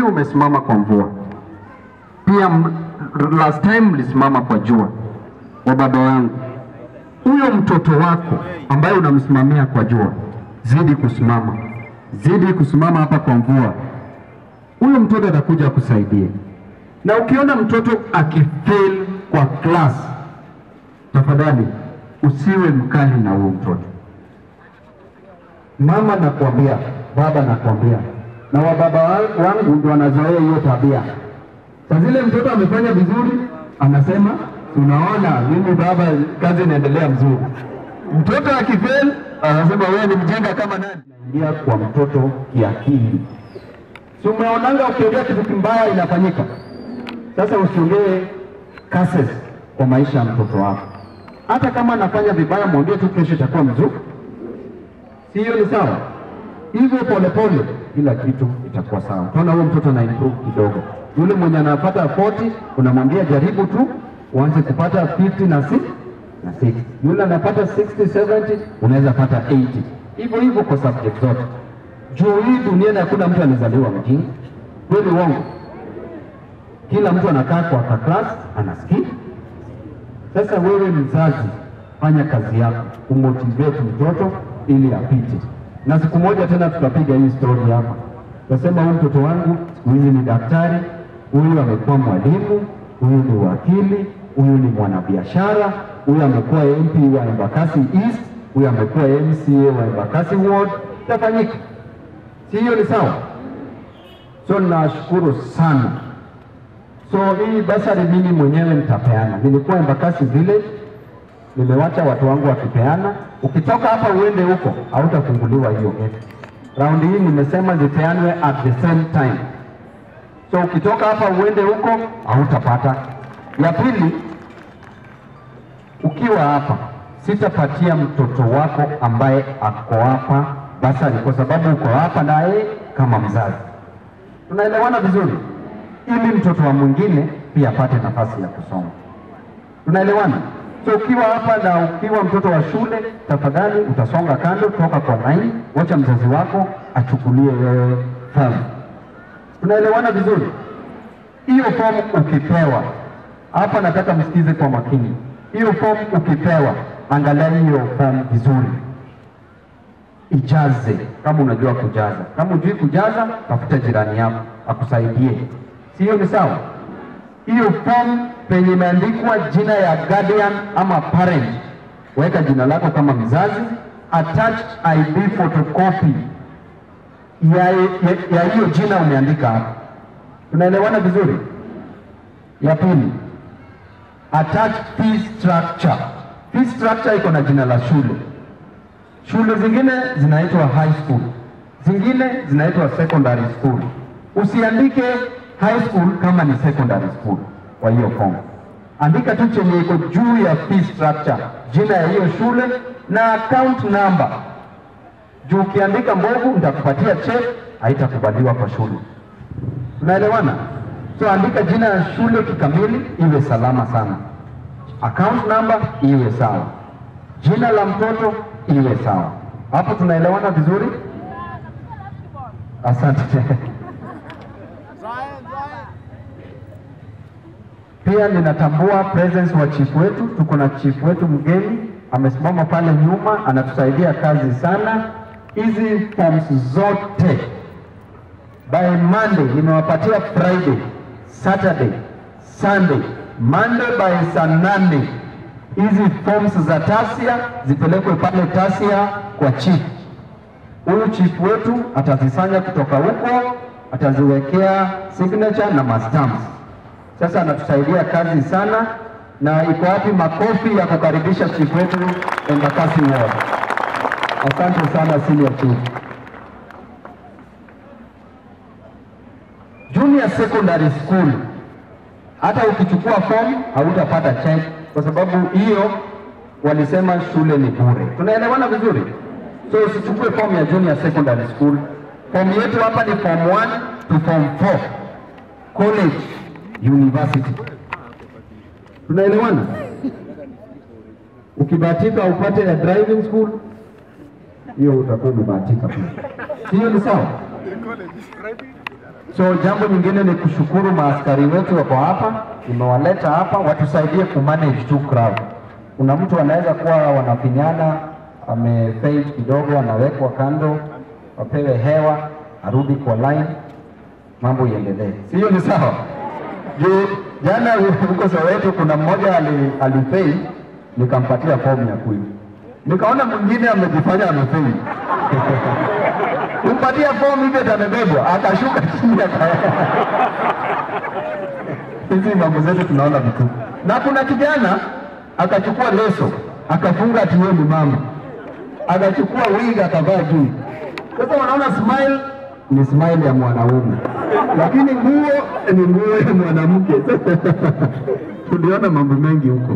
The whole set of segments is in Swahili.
umesimama kwa mvua, pia m- last time mlisimama kwa jua. Wa baba wangu, huyo mtoto wako ambaye unamsimamia kwa jua, zidi kusimama, zidi kusimama hapa kwa mvua, huyo mtoto atakuja kusaidia. Na ukiona mtoto akifail kwa class, tafadhali usiwe mkali na huyo mtoto. Mama nakwambia, baba nakwambia, na wababa wa- wangu ndio wanazoea hiyo tabia. Saa zile mtoto amefanya vizuri, anasema unaona, mimi baba, kazi inaendelea mzuri. Mtoto akifail, anasema wewe ni mjinga kama nani. Ingia kwa mtoto kiakili. Si umeonanga ukiongea kitu kimbaya inafanyika. Sasa usiongee curses kwa maisha ya mtoto wako. Hata kama anafanya vibaya, mwambie tu kesho itakuwa mzuri. Si hiyo ni sawa? Hivyo polepole, kila kitu itakuwa sawa. Utaona huyo mtoto ana improve kidogo. Yule mwenye anapata 40 unamwambia jaribu tu uanze kupata 50 na 6 na 6. Yule anapata 60 70 unaweza pata 80. Hivyo hivyo kwa subject zote. Juu hii duniani hakuna mtu anazaliwa mjinga. Kweli uongo? Kila mtu anakaa kwa ka class anasikia. Sasa wewe mzazi, fanya kazi yako kumotivate mtoto ili apite, na siku moja tena tutapiga hii story hapa, tutasema huyu mtoto wangu siku hizi ni daktari, huyu amekuwa mwalimu, huyu ni wakili, huyu ni mwanabiashara, huyu amekuwa MP wa Embakasi East, huyu amekuwa MCA wa Embakasi Ward. Itafanyika, si hiyo ni sawa? So nashukuru sana So hii basari mimi mwenyewe nitapeana. Nilikuwa Embakasi Village, nimewacha watu wangu wakipeana. Ukitoka hapa uende huko, hautafunguliwa hiyo gate. Raundi hii nimesema zipeanwe at the same time. So ukitoka hapa uende huko, hautapata. Ya pili, ukiwa hapa, sitapatia mtoto wako ambaye ako hapa basari, kwa sababu uko hapa naye kama mzazi. Tunaelewana vizuri? ili mtoto wa mwingine pia apate nafasi ya kusoma. Tunaelewana? So ukiwa hapa na ukiwa mtoto wa shule, tafadhali utasonga kando, toka kwa line, wacha mzazi wako achukulie wewe fomu. Tunaelewana vizuri? Hiyo fomu ukipewa, hapa nataka msikize kwa makini. Hiyo fomu ukipewa, angalia hiyo fomu vizuri, ijaze kama unajua kujaza. Kama hujui kujaza, tafuta jirani yako akusaidie. Sio ni sawa? Hiyo form penye imeandikwa jina ya guardian ama parent, weka jina lako kama mzazi, attach ID photocopy ya ya- ya hiyo jina umeandika hapo. Tunaelewana vizuri? Ya pili, attach fee structure. Fee structure iko na jina la shule. Shule zingine zinaitwa high school, zingine zinaitwa secondary school. Usiandike high school kama ni secondary school kwa hiyo form. Andika tu chenye iko juu ya fee structure, jina ya hiyo shule na account number. Juu ukiandika mbovu, nitakupatia check, haitakubaliwa kwa shule. Tunaelewana? So andika jina ya shule kikamili, iwe salama sana. Account number iwe sawa, jina la mtoto iwe sawa. Hapo tunaelewana vizuri? Asante. Pia ninatambua presence wa chief wetu. Tuko na chief wetu mgeni amesimama pale nyuma, anatusaidia kazi sana. Hizi forms zote by Monday nimewapatia Friday, Saturday, Sunday, Monday by saa nane hizi forms za tasia zipelekwe pale tasia kwa chief. Huyu chief wetu atazisanya kutoka huko, ataziwekea signature na mastamps. Sasa anatusaidia kazi sana, na iko wapi makofi ya kukaribisha chief wetu Embakasi Ward? Asante sana senior chief. Junior secondary school, hata ukichukua form hautapata check kwa sababu hiyo walisema shule ni bure. Tunaelewana vizuri? So usichukue form ya junior secondary school. Form yetu hapa ni form 1 to form 4 college university. Tunaelewana? Ukibahatika upate ya driving school, hiyo utakuwa umebahatika pia. Hiyo ni sawa? So jambo nyingine ni kushukuru maaskari wetu wako hapa, nimewaleta hapa watusaidie kumanage tu crowd. Kuna mtu anaweza kuwa wanafinyana, amefaint kidogo, anawekwa kando, wapewe hewa, arudi kwa line, mambo iendelee. Sio ni sawa? Juu jana huko Soweto kuna mmoja ali, alifail, nikampatia fomu ya kuiba, nikaona mwingine amejifanya amefail kumpatia fomu hivyo atamebebwa, akashuka chini aka hizi mambo zetu tunaona vitu. Na kuna kijana akachukua leso akafunga ati yeye ni mama, akachukua wig akavaa juu. Sasa wanaona smile ni smile ya mwanaume, lakini nguo ni nguo ya mwanamke. Tuliona mambo mengi huko,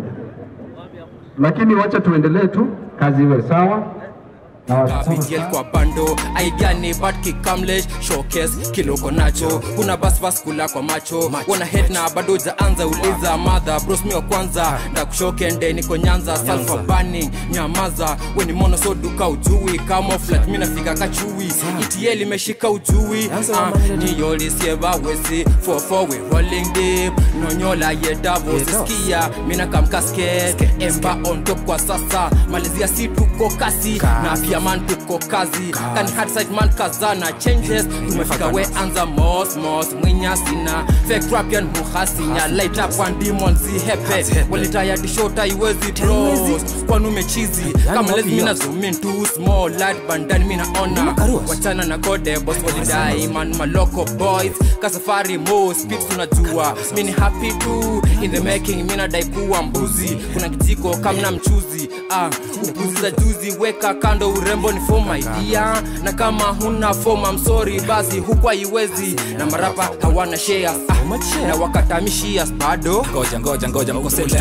lakini wacha tuendelee tu, kazi iwe sawa. Nawashukuru BTL sana. kwa bando idea ni bad kikamle showcase kiloko nacho kuna bas bas kula kwa macho wana head na bado jaanza uliza madha bros mi wa kwanza na kushokende niko nyanza salfa burning nyamaza we ni mono so duka ujui kama flat mi nafika kachui ETL imeshika ujui uh, ni yoli sieva wesi for for we rolling deep nonyola ye davo sisikia mina kam casket emba on top kwa sasa malizia si tuko kasi na pia man tuko kazi kani hard side man kazana changes tumefika we anza mos mos mwinya sina fake rap yan muhasinya light up one demon zihepe walitaya dishota iwezi bros kwani umechizi kama lezi mina zoom in too small light bandani mina ona wachana na gode boss walidai man maloko boys kasafari mo speed tunajua mini happy too in the making mina dai kuwa mbuzi kuna kijiko kamna mchuzi ah upuzi za juzi weka kando urembo ni for my dear na kama huna form I'm sorry basi huku haiwezi na marapa hawana shares ah, na wakatamishia bado ngoja ngoja ngoja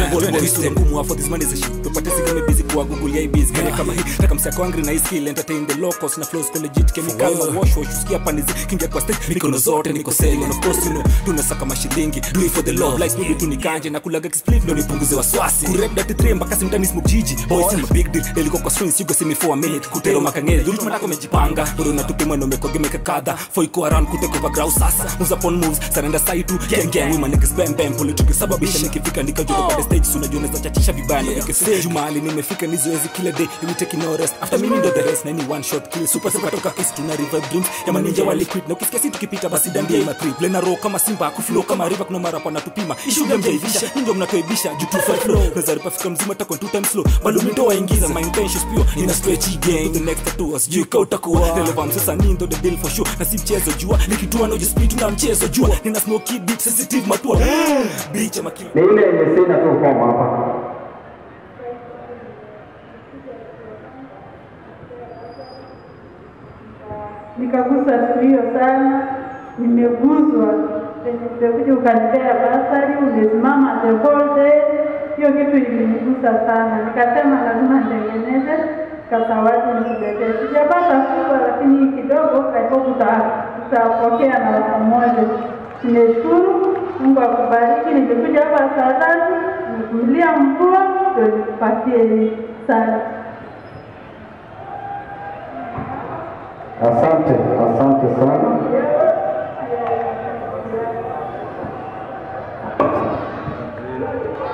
ngumu hapo this man is a shit tupate sigame busy kwa google ya busy kama kama hii taka msako angry na hii skill entertain the locals na flows kwa legit chemical na wash wash usikia panizi kingia kwa stage mikono zote niko selling of course you know tunasaka mashilingi do it for the love like maybe tunikanje na kulaga split ndo nipunguze waswasi kurep that three mpaka simtani smoke jiji boys in a big deal eliko kwa strings you go see me for a minute kutero makangere yulu tunataka umejipanga bado natupima na umekogemeka kadha for iko around kuteka over ground sasa moves upon moves surrender side tu gang gang women niggas bam bam pole tukisababisha nikifika nikajua pale stage so unajua naweza chachisha vibaya na nikisema jumali nimefika ni zoezi kila day we take no rest after mimi ndo the rest na ni one shot kill super super toka kiss tuna revive dreams ya maninja wa liquid na ukisikia si tukipita basi dandia ima trip lena row kama simba kuflow kama river kuna mara pana tupima issue game jaivisha ndio mnatoibisha juu tu fight flow naweza ripa fika mzima takon two times slow bado mito waingiza my intentions pure ina stretch game to the next tattoo us juu kau takuwa relevant sasa ni ndo the deal for sure na si mchezo jua nikitua no just speed na mchezo jua nina smoky beat sensitive matua bitch ama kill Ni ile yenye sina tu fomu hapa. nikagusa siku hiyo sana, nimeguzwa venye umekuja ukanipea basari, umesimama the whole day. Hiyo kitu ilinigusa sana, nikasema lazima nitengeneze kasawadi nikuletee. Sijapata kubwa, lakini hii kidogo kaiko tutapokea na watu moja. Nimeshukuru, Mungu akubariki. Nimekuja hapa saa tatu, nimekumilia mvua ndio nikupatie hii sana. Asante, asante sana.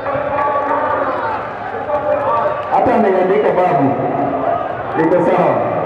Hata ameandika babu, iko sawa.